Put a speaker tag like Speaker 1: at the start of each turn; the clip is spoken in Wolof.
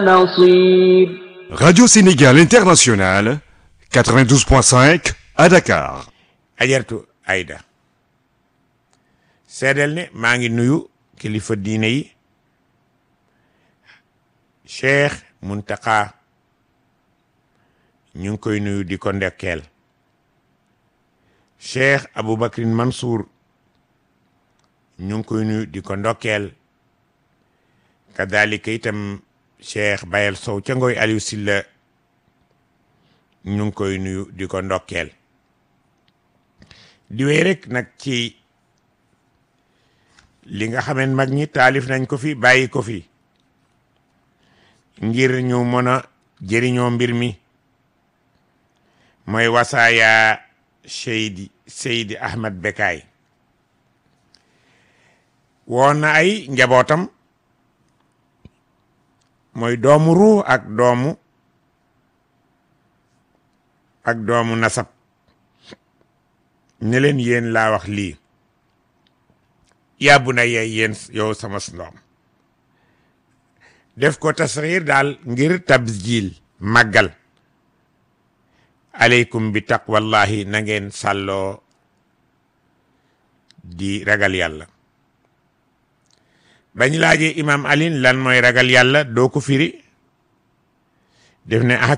Speaker 1: نصير
Speaker 2: Radio Sénégal International, 92.5 à Dakar.
Speaker 3: ajartu ayda seedeel ne maa ngi nuyu kilifa diine yi cheikh muntaka ñu ngi koy nuyu di ko ndekkeel cheikh aboubacrin mansour ñu ngi koy nuyu di ko ndokkeel kadalika itam cheikh bayel sow ca ngoy aliou silla ñu ngi koy nuyu di ko ndokkeel di wéy rek nag ci li nga xameen mag ñi taalif nañ ko fi bàyyi ko fi ngir ñu mën a jëriñoo mbir mi mooy wasaaya Seydi Seydi Ahmad Bekaay woon na ay njabootam mooy doomu ruu ak doomu ak doomu nasab ne leen yéen laa wax lii yàbbu na yee yéen yow sama ndoom def ko tasxiir daal ngir tabjil màggal aleykum bi taqwallahi na ngeen sàlloo di ragal yàlla bañ laajee imam alin lan mooy ragal yàlla doo ko firi def ne ah